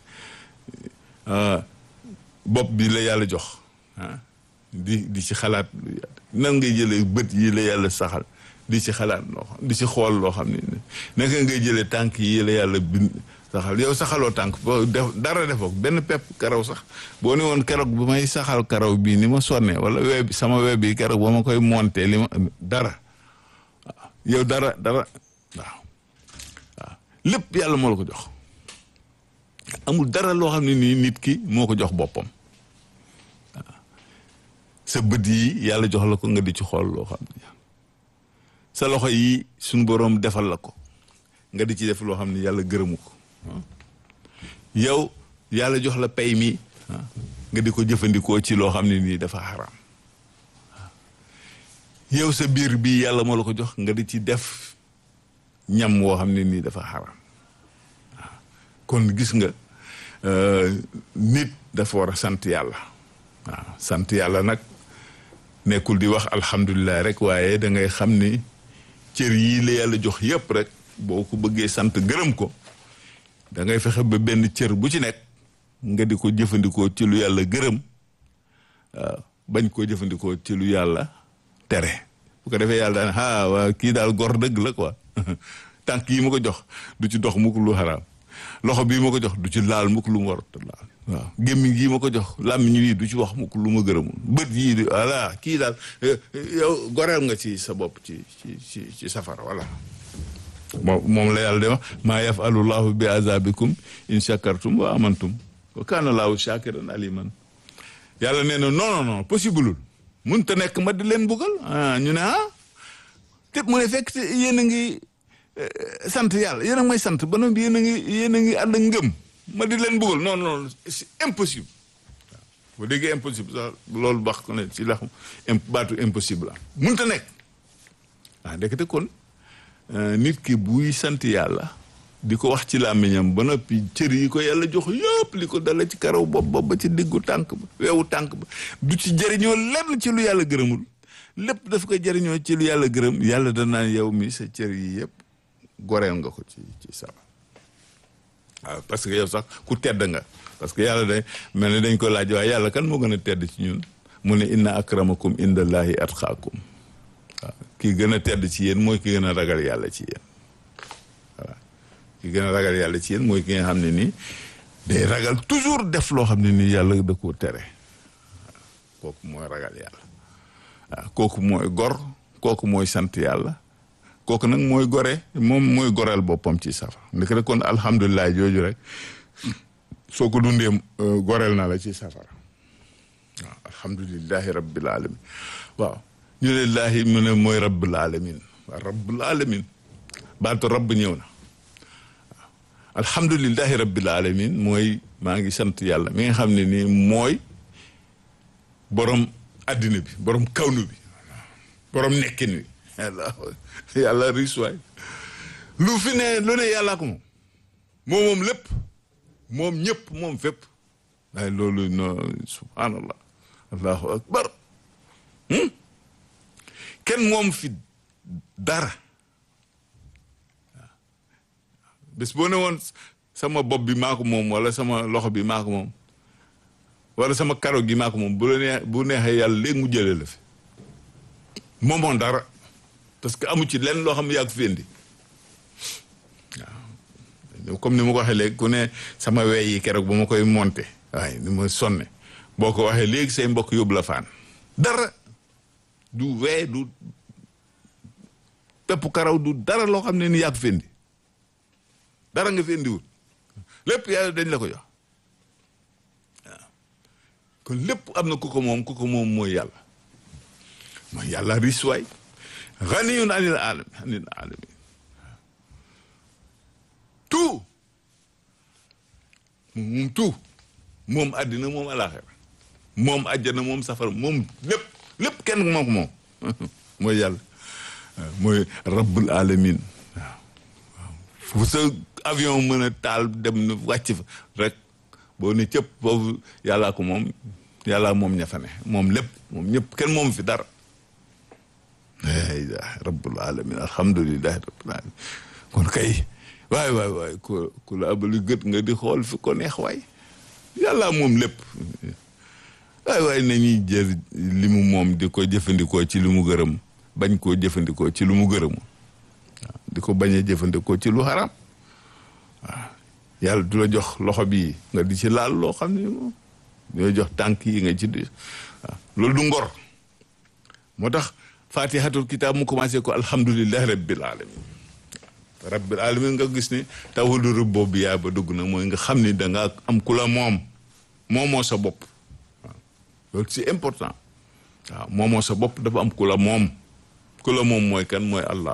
bopp bi la yàlla jox ah di di ci xalaat nan ngay jëlee bët yi la yàlla saxal di ci xalaat loo xam di ci xool loo xam ne naka ngay jëlee tànk yi la yàlla bind saxal yow saxaloo tànk boo def dara defoo benn pepp karaw sax boo ni woon keroog bu may saxal karaw bii ni ma sonne wala web bi sama web bi keroog ba ma koy monter li ma dara waaw yow dara dara waaw waaw lépp yàlla moo la ko jox amul dara loo xam ne nii nit ki moo ko jox boppam waaw sa bët yi yàlla jox la ko nga di ci xool loo xam ne sa loxo yi suñu boroom defal la ko nga di ci def loo xam ne yàlla gërëmu ko yow yàlla jox la pay mi nga di ko jëfandikoo ci loo xam ne nii dafa xaraam yow sa biir bi yàlla moo la ko jox nga di ci def ñam woo xam ne nii dafa xaraam kon gis nga nit dafa war a sant yàlla waaw sant yàlla nag nekkul di wax alhamdulilah rek waaye da ngay xam ni cër yii la yàlla jox yépp rek boo ko bëggee sant gërëm ko da ngay fexe ba benn cër bu ci nekk nga di ko jëfandikoo ci lu yàlla gërëm waaw bañ koo jëfandikoo ci lu yàlla tere bu ko defee yàlla daan ah waa kii daal gor dëgg la quoi tànk yi ma ko jox du ci dox mukk lu xaraam loxo bii ma ko jox du ci laal mukk lu mu warut laal waaw gémmiñ gii ma ko jox làmmiñ wi du ci wax mukk lu ma gërëmul bët yii di voilà kii daal yow goreel nga ci sa bopp ci ci ci ci safara voilà moom moom la yàlla de wax maa yafalu llahu bi azabikum in shakartum wa amantum wa kaana laahu shakiran aliman yàlla nee na non non non possibleul mun te nekk ma di leen buggal ah ñu ne ah te mu ne fekk yéen a ngi sant yàlla yéen a ngi may sant ba noppi yéen a ngi yéen a ngi ànd ak ngëm ma di leen buggal non non c'est impossible waaw boo déggee impossible sax loolu wax ko ne ci la xam baatu impossible la mun te nekk ah ndekete kon nit ki buy sant yàlla di ko wax ci làmmiñam ba noppi cër yi ko yàlla jox yëpp li ko dala ci karaw bopp bopp ba ci diggu tànk ba weewu tànk ba du ci jëriñoo lenn ci lu yàlla gërëmul lépp daf koy jëriñoo ci lu yàlla gërëm yàlla danaan yow mi sa cër yi yëpp goreel nga ko ci ci sawa waaw parce que yow sax ku tedd nga parce que yàlla day mel ni dañ ko laaj waaye yàlla kan moo gën a tedd ci ñun mu ne inna akramakum indallahi atqaakum waaw kii gën a tedd ci yéen mooy ki gën a ragal yàlla ci yéen voilà ki gën a ragal yàlla ci yéen mooy ki nga xam ne nii day ragal toujours def loo xam ne nii yàlla da koo tere kooku mooy ragal yàlla waaw kooku mooy gor kooku mooy sant yàlla kooku nag mooy gore moom mooy goreel boppam ci safara ndeke rek kon alhamdulilah jooju rek soo ko dundee goreel na la ci safara waaw alhamdulilahi rabbil alamin waaw ñu ne laahi mu ne mooy rabbil alamin waaw rabbil alamin baatu rabb ñëw na waaw alhamdulilahi rabbil alamin mooy maa ngi sant yàlla mi nga xam ne nii mooy borom addina bi borom kawnu bi borom nekkin wi yàlla yàlla riis waay lu fi ne lu ne yàllaa ko moom moom moom lépp moom ñëpp moom fépp waaye loolu no subhanallah allahu akbar kenn moom fi dara bés boo ne woon sama bopp bi maa ko moom wala sama loxo bi maa ko moom wala sama karo gi maa ko moom bu la nee bu neexee yàlla léegi mu jëlee la fi moomoon dara parce que amu ci lenn loo xam ne yaa ko fi indi waaw comme ni ma ko waxee léegi ku ne sama wey yi keroog ba ma koy monté waaye ni ma sonne boo ko waxee léegi say mbokk yóbbu la faan dara du wee du pepp karaw du dara loo xam ne ni yaa ko fi indi dara nga fi indiwul lépp yàlla dañ la ko jox waaw kon lépp am na ku ko moom ku ko moom mooy yàlla mooy yàlla riis waay ganiyun anil alamin anil alamin tout moom tout moom àddina moom alaxira moom àjjana moom safara moom lépp lépp kenn moo ko moom mooy yàlla mooy rabbul alamin waaw waaw fu sa avion mën a taal dem na wàcc fa rek boo ne cëpp boobu yàllaa ko moom yàllaa moom ña fa ne moom lépp moom ñëpp kenn moom fi dara aa rabbul alamin alhamdulilahi rabbil alamin kon kay waay waay waay ku ku la abali gët nga di xool fi ko neex waay yàlla moom lépp waay waay nañuy jël li mu moom di ko jëfandikoo ci lu mu gërëm bañ koo jëfandikoo ci lu mu gërëmu waaw di ko bañ a jëfandikoo ci lu xaram waaw yàlla du la jox loxo bi nga di ci laal loo xam ne moom ñooy jox tànk yi nga ci di waaw loolu du ngor moo tax fatihatul kitab mu commencé ko alhamdulillahi rabbil alamin rabbil alamin nga gis ni tawalu rëb boobu yaa ba dugg na mooy nga xam ni da nga am ku la moom moomoo sa bopp waaw loolu c'est important waaw moomoo sa bopp dafa am ku la moom ku la moom mooy kan mooy allah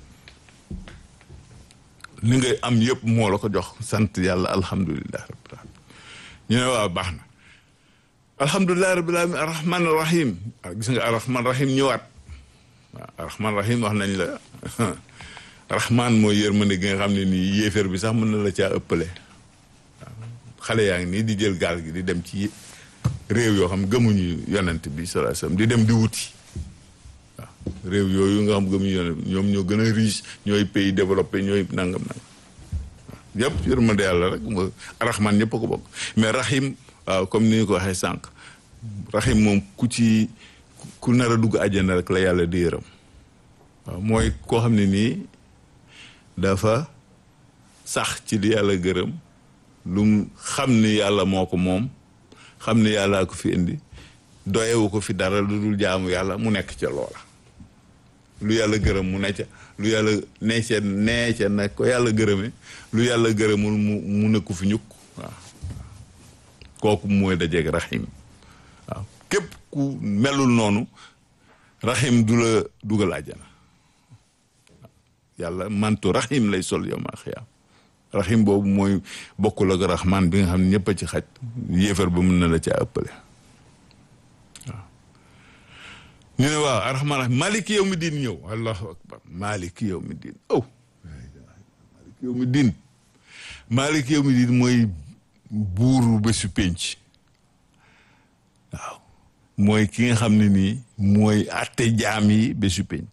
li ngay am yëpp moo la ko jox sant yàlla alhamdulillahi rabbil alamin ñu ne waaw baax na alhamdulillahi rabbil alamin arrahman rahim gis nga arrahman rahim ñëwaat waaw arrahman rahim wax nañ la rahman mooy yërmande gi nga xam ne nii yéeféer bi sax mën na la caa ëppale waaw xale yaa ngi nii di jël gaal gi di dem ci réew yoo xam gëmuñu yonent bi sallallahu alayhi wasallam di dem di wuti waaw réew yooyu nga xam gëmuñu yonent bi ñoom ñoo gën a riche ñooy pays développé ñooy nangam nangam waaw yëpp yërmande yàlla rek mo rahman ñëpp a ko bokk mais rahim waaw comme ni ñu ko waxee sànq rahim moom ku ci ku nar a dugg àjjana rek la yàlla di yërëm waaw mooy koo xam ne nii dafa sax ci li yàlla gërëm lu mu xam ni yàlla moo ko moom xam ni yàllaa ko fi indi doyewu ko fi dara lu dul jaamu yàlla mu nekk ca loola lu yàlla gërëm mu ne ca lu yàlla nee ca nee ca nag ko yàlla gërëme lu yàlla gërëmul mu mu nekku fi ñukk waaw kooku mooy dajeeg rahim waaw képp ku melul noonu rahim du la dugal àjjana yàlla mantu rahim lay sol yow maa xiyaam rahim boobu mooy bokkul ak rahman bi nga xam ne ñëpp a ci xaj yéefar ba mun na la caa ëppale waaw ñu ne waaw arrahman rahim maliki yow mi diin ñëw allahu akbar maliki yow mi diin oh maliki yow mi diin maliki yow mi diin mooy buuru bésu pénc waaw mooy ki nga xam ne nii mooy atte jaam yi bésu pénc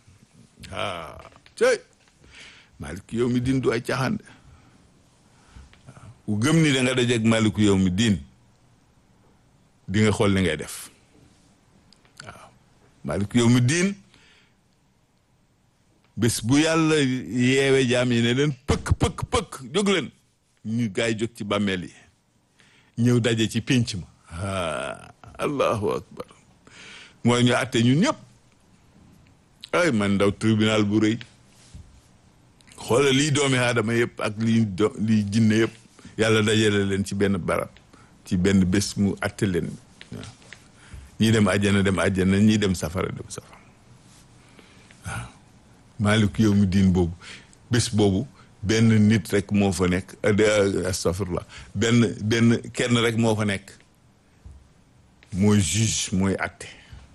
ah cey Malik yow mi din du ay caaxaan de gëm ni da nga dajeeg maliku yow mi diin di nga xool li ngay def waaw maliku yow mi diin bés bu yàlla yeewe jaam yi ne leen pëkk pëkk pëkk jóg leen ñu gaay yi jóg ci bàmmeel yi ñëw daje ci pénc ma ah allahu akbar mooy ñu àtte ñun ñëpp ay man ndaw tribunal bu rëy xoola lii doomi aadama yëpp ak lii do lii jinne yëpp yàlla dajale leen ci benn barab ci benn bés mu àtte leen waaw ñii dem àjjana dem àjjana ñii dem safara dem safara waaw maaliku yow mi diin boobu bés boobu benn nit rek moo fa nekk astafirullah benn benn kenn rek moo fa nekk mooy juge mooy àtte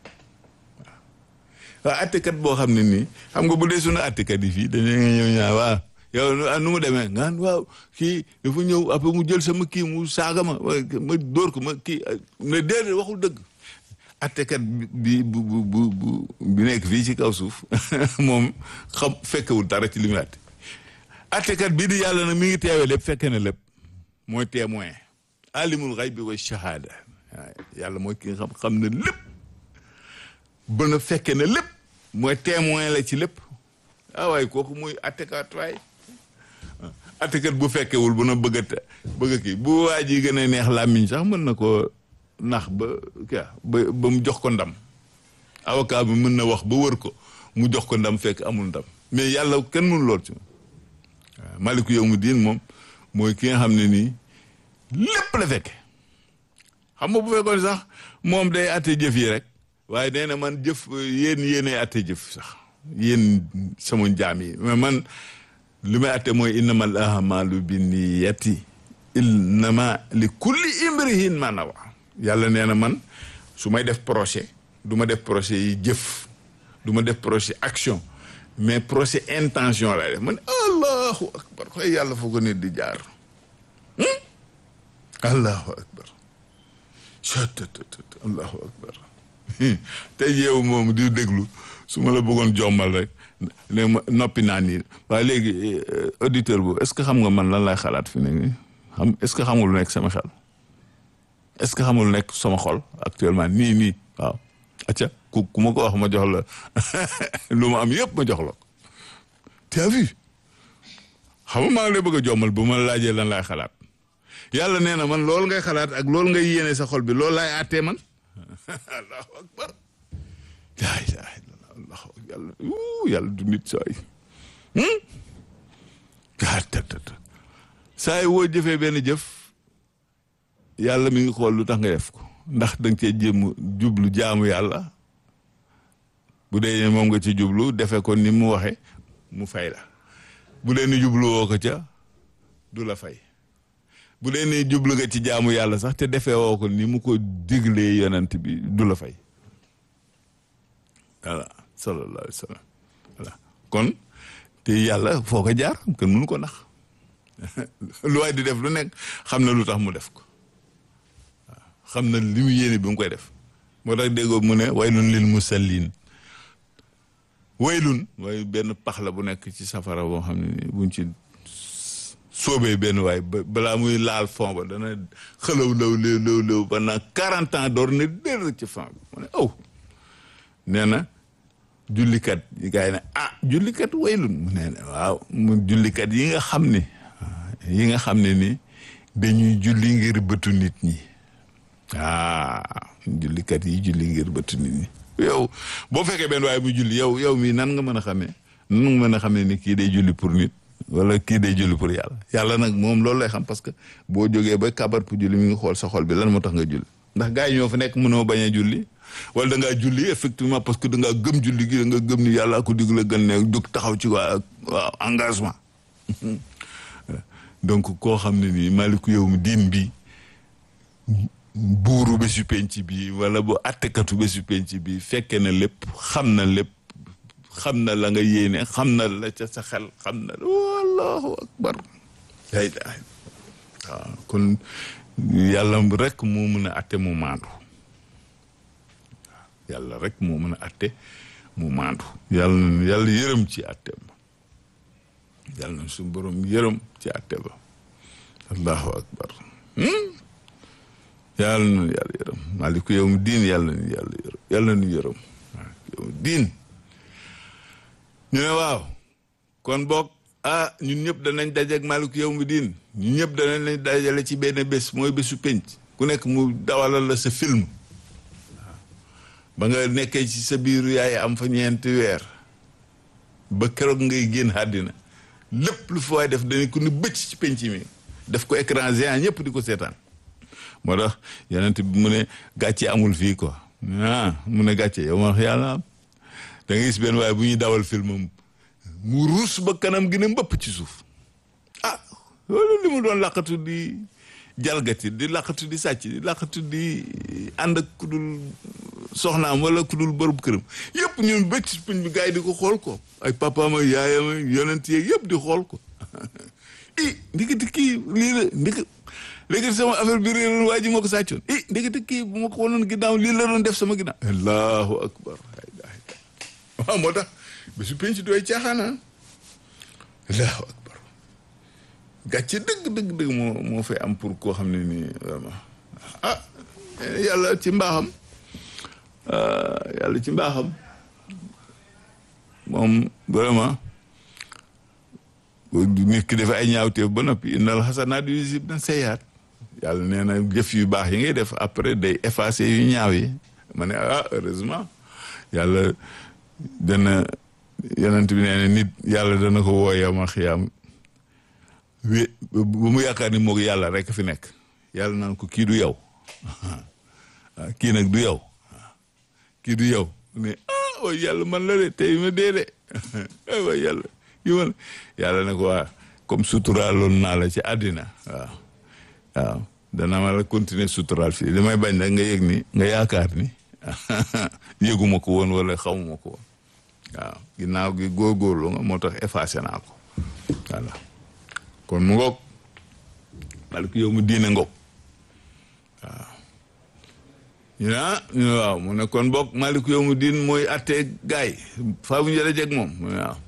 waaw àttekat boo xam ne nii xam nga bu dee suñu àttekat yi fii dañu ñëw ñaa waaw yow nu mu demee ngaan waaw kii dafa ñëw après mu jël sama kii mu saaga ma ma dóor ko ma kii ne déedéet waxul dëgg àttekat bi bu bu bu bu bi nekk fii ci kaw suuf moom xam fekkewul dara ci li muy àtte àttekat bii di yàlla nag mi ngi teewee lépp fekke na lépp mooy témoin alimul xaybi wa shahada waaw yàlla mooy ki nga xam xam na lépp ba na fekke na lépp mooy témoin la ci lépp ah waaye kooku muy attekat waay attekat bu fekkewul bu na bëgg a bëgg a kii bu waa ji gën a neex làmmiñ sax mën na ko nax ba kii ba ba mu jox ko ndam avocat bi mën na wax ba wër ko mu jox ko ndam fekk amul ndam mais yàlla kenn mënu lool ci moom waaw maliku yow mu diin moom mooy ki nga xam ne nii lépp la fekke xam nga bu fekkoon sax moom day atte jëf yi rek waaye nee na man jëf yéen yéenay atte jëf sax yéen sama njaam yi mais man li may atte mooy innamal ahmalu binniyati innama li kulli imrihin ma nawa yàlla nee na man su may def projet du ma def projet yi jëf du ma def projet action mais projet intention lay def man allahu akbar xoy yàlla foo ko nit di jaar allahu akbar ctt allahu akbar tey yow moom di déglu su ma la bëggoon jommal rek ne ma noppi naa nii waaye léegi auditeur bu est-ce que xam nga man lan lay xalaat fi ne nii xam est-ce que xamul lu nekk sama xel est-ce que xamul lu nekk sama xol actuellement nii nii waaw acca ku ku ma ko wax ma jox la lu ma am yëpp ma jox la ko tu as vu xam nga maa ngi lay bëgg a jommal bu ma la laajee lan laay xalaat yàlla nee na man loolu ngay xalaat ak loolu ngay yéene sa xol bi loolu laay àttee man allahu akbar laa ilaha illallah allahu yàlla yàlla du nit saay gaa tatata saa yi woo jëfee benn jëf yàlla mi ngi xool lu tax nga def ko ndax da nga cee jéem jublu jaamu yàlla bu dee moom nga ci jublu defe ko ni mu waxe mu fay la bu dee ni jublu woo ko ca du la fay bu dee ni jublu nga ci jaamu yàlla sax te defee woo ko ni mu ko diglee yonent bi du la fay voilà sallallahu alayhi wa sallam voilà kon te yàlla foo ko jaar kenn mënu ko nax lu waay di def lu nekk xam na lu tax mu def ko waaw xam na li mu yéene bi mu koy def moo tax déggoo mu ne waylun lil musallin waylun mooy benn pax la bu nekk ci safara boo xam ne buñ ci soobee benn waay ba balaa muy laal fond ba dana xëlaw law léew léew léew pendant quarante ans door ne dér ci fond bi mu ne aw nee na jullikat yi gars yi ne ah jullikat waylun mu nee ne waaw mu jullikat yi nga xam ne yi nga xam ne ni dañuy julli ngir bëtu nit ñi ah jullikat yi julli ngir bëtu nit ñi yow boo fekkee benn waaye bu julli yow yow mii nan nga mën a xamee nan nga mën a xamee ni kii day julli pour nit wala kii day julli pour yàlla yàlla nag moom loolu lay xam parce que boo jógee ba kabar pour julli mi ngi xool sa xol bi lan moo tax nga julli ndax gars yi ñoo fa nekk mënoo bañ a julli wala da ngaa julli effectivement parce que da ngaa gëm julli gi da nga gëm ni yàlla ko dig la gën ne jóg taxaw ci waa waaw engagement donc koo xam ne nii maliku yow mi diin bi buuru bésu penc bi wala bu attekatu bésu penc bi fekke na lépp xam na lépp xam na la nga yéene xam na la ca sa xel xam na wallahu akbar la ilaha waaw kon yàlla rek moo mën a atte mu maandu yàlla rek moo mën a atte mu maandu yàlla yàlla yërëm ci atte ba yàlla na suñu borom yërëm ci atte ba allahu akbar yàlla na yàlla yërëm maliku yow mu diin yàlla na yàlla yërëm yàlla na yërëm yow mu diin ñu ne waaw kon boog ah ñun ñëpp danañ dajeeg maliku yow mu diin ñun ñëpp danañ lañ dajale ci benn bés mooy bésu penc ku nekk mu dawalal la sa film ba nga nekkee ci sa biiru yaay am fa ñeenti weer ba keroog ngay génn àddina lépp lu fa waay def dañu ko ni bëcc ci penc mi def ko écran géant ñëpp di ko seetaan moo tax yonent bi mu ne gàcce amul fii quoi ah mu ne gàcce yow ma wax yàlla am da nga gis benn waaye bu ñuy dawal film mu ruus ba kanam gi ne mbëpp ci suuf ah loolu li mu doon laqatu di jalgati di laqatu di sàcc di laqatu di ànd ak ku dul soxnaam wala ku dul bërëb këram yëpp ñun bëcc ci puñ bi gars yi di ko xool ko ay papaam ak yaayam ak yonent yeeg yëpp di xool ko i ndikati kii lii la ndiki léegi sama affaire bi réeroon waa ji moo ko sàccoon i ndikati kii bu ma ko wonoon ginnaaw lii la doon def sama ginnaaw allahu akbar waaw moo tax ba su penc dooy caaxaana allahu akbar gàcce dëgg dëgg dëgg moo moo fay am pour koo xam ne nii vraiment ah yàlla ci mbaaxam yàlla ci mbaaxam moom vraiment nit ki dafa ay ñaawteef ba noppi innal xasanaat yuzhibna sayyi'aat yàlla nee na jëf yu baax yi ngay def après day effacer yu ñaaw yi ma ne ah heureusement yàlla dana yonent bi nee na nit yàlla dana ko woo yow ma xiyaam wé ba mu yaakaar ni moog yàlla rek fi nekk yàlla naan ko kii du yow kii nag du yow kii du yow ne ah way yàlla man la de tey ma dee de ay way yàlla yi man yàlla ne ko waa comme suturaaloon naa la ci àddina waaw waaw dana ma la continuer suturaal fii li may bañ nag nga yëg ni nga yaakaar ni yëguma ko woon wala xamuma ko woon waaw ginnaaw gi góorgóorlu nga moo tax effacé naa ko voilà kon mu ngoog malik yow mu diine ngoog waaw ñu ne ah ñu ne waaw mu ne kon boog malik yow mu diin mooy attee gaay faa bu ñu jëlee jeg moom mu ne waaw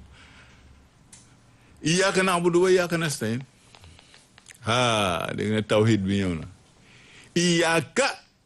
iyyaka na'budu wa iyyaka nasta'in ah dégg nga tawhid bi ñëw na iyyaka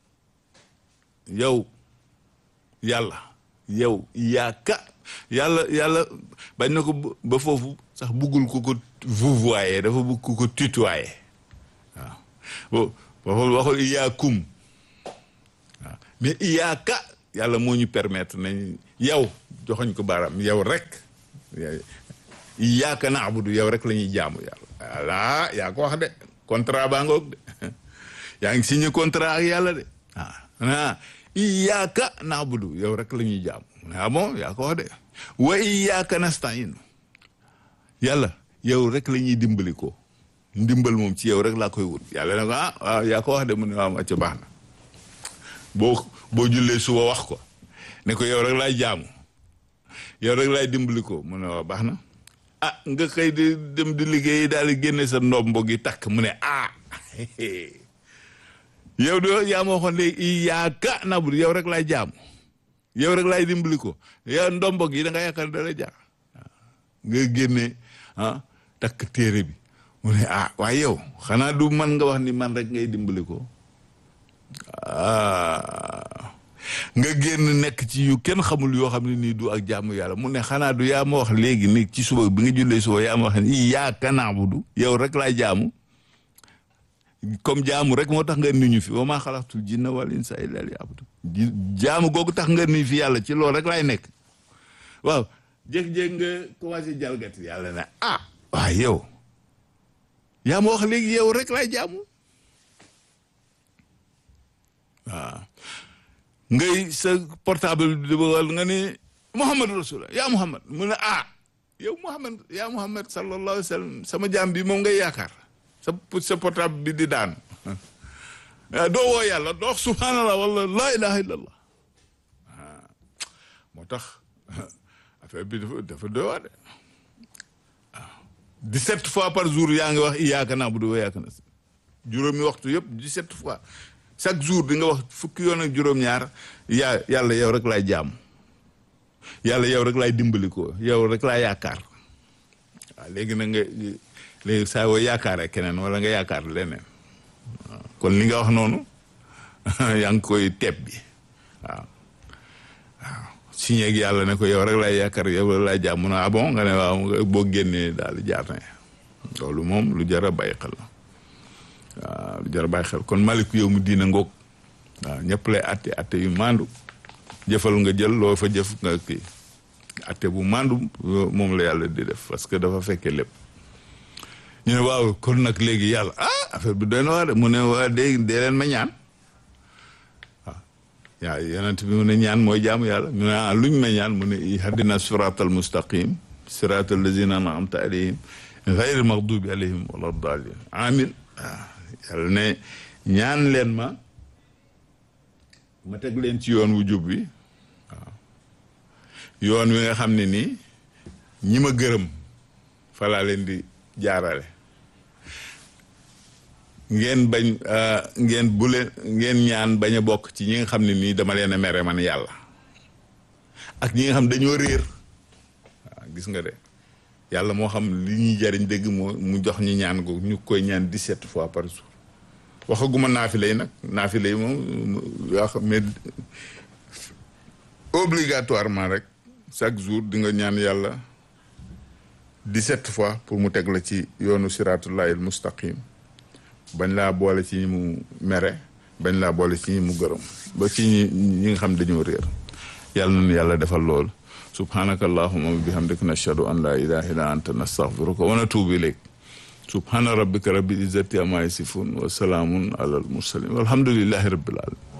yow yàlla yow iyyaka yàlla yàlla bañ na ko ba foofu sax buggul ko ko vouvoyer dafa bugg ko ko tutoyer waaw waxul waxul iyyakum waaw mais iyyaka yàlla moo ñu permettre nañ yow joxoñ ko baaraam yow rek iyyaka na'budu yow rek la ñuy jaamu yàlla voilà yaa ko wax de contrat baa ngoog de yaa ngi signé contrat ak yàlla de ah iyyaka na'budu yow rek la ñuy jaamu ah bon yaa ko wax de wa iyyaka nasta'in yàlla yow rek la ñuy dimbali ko ndimbal moom ci yow rek laa koy wut yàlla ne ko ah waaw yaa ko wax de mu ne waaw ma ca baax na boo boo jullee suba wax ko ne ko yow rek laay jaamu yow rek laay dimbali ko mu ne waaw baax na ah nga xëy di dem di liggéey daal di génne sa ndombo gi takk mu ne ah yow de yaa ma waxoon léegi iyyaka na'budu yow rek laay jaamu yow rek laay dimbali ko yow ndombo gi da nga yaakaar da lay jaar nga génne ah takk téere bi mu ne ah waaye yow xanaa du man nga wax ni man rek ngay dimbali ko ah nga génn nekk ci yu kenn xamul yoo xam ne nii du ak jaamu yàlla mu ne xanaa du yaa ma wax léegi ni ci suba bi nga jullee suba yaa ma wax ni iyyaaka na'budu yow rek laay jaamu comme jaamu rek moo tax nga indi ñu fi wa maa xalaqtul jinna wal insa illa liya'budu jaamu googu tax nga indi fi yàlla ci loolu rek laay nekk waaw jékki-jékki nga commencé jalgati yàlla ne ah waaw yow yaa ma wax léegi yow rek laay jaamu waaw ngay sa portable bi di bëggal nga ni Muhammad rasulullah yaa Muhammad mu ne ah yow Muhammad yaa Muhammad sallallahu alayhi wa sallam sama jaam bi moom ngay yaakaar sa sa portable bi di daan doo woo yàlla doo wax subhanallah wala laa ilaha illallah moo tax affaire bi dafa dafa doy waar de waaw dix-sept fois par jour yaa ngi wax iyyaaka na'budu wa iyyaaka nasta'iin juróomi waxtu yëpp dix-sept fois chaque jour di nga wax fukki yoon ak juróom-ñaar yaa yàlla yow rek laay jaam yàlla yow rek laay dimbali ko yow rek laay yaakaar waaw léegi na nga léegi saa yoo yaakaaree keneen wala nga yaakaar leneen waaw kon li nga wax noonu yaa ngi koy teeb bi waaw waaw signé ak yàlla ne ko yow rek laay yaakaar yow rek laay jaam mu ne ah bon nga ne waaw boo génnee daal di jaar na loolu moom lu jar a bàyyi xel la waaw lu jar a bàyyi xel kon maliku yow mu diina ngoog waaw ñëpp lay atte atte yu maandu jëfal nga jël loo fa jëf nga kii atte bu maandu moom la yàlla di def parce que dafa fekkee lépp ñu ne waaw kon nag léegi yàlla ah affaire bi doy na waa de mu ne waa dee dee leen ma ñaan waaw yaa yonent bi mu ne ñaan mooy jaamu yàlla mu ne ah luñ ma ñaan mu ne ihdina siratal mustaqim siratal lazina an'amta alayhim ghayril maghdubi alayhim wala daalin amin waaw yàlla ne ñaan leen ma ma teg leen ci yoon wu jub bi waaw yoon wi nga xam ne nii ñi ma gërëm fa laa leen di jaarale ngeen bañ ngeen bu leen ngeen ñaan bañ a bokk ci ñi nga xam ne nii dama leen a mere man yàlla ak ñi nga xam dañoo réer waaw gis nga de yàlla moo xam li ñuy jariñ dëgg moo mu jox ñu ñaan ko ñu koy ñaan dix-sept fois par jour waxaguma naafile yi nag naafile yi moom yaa xam mais obligatoirement rek chaque jour di nga ñaan yàlla dix-sept fois pour mu teg la ci yoonu siratullahil mustaqim bañ laa boole ci ñi mu mere bañ laa boole ci ñi mu gërëm ba ci ñi ñi nga xam dañoo réer yàlla nañu yàlla defal lool subhanaka allahumma wa bihamdika nashhadu an la ilaha illa anta nastaghfiruka wa natubu ilayk subhana rabbika rabbil izzati amma yasifun wa salaamun ala al mursalin walhamdulillahi rabbil alamin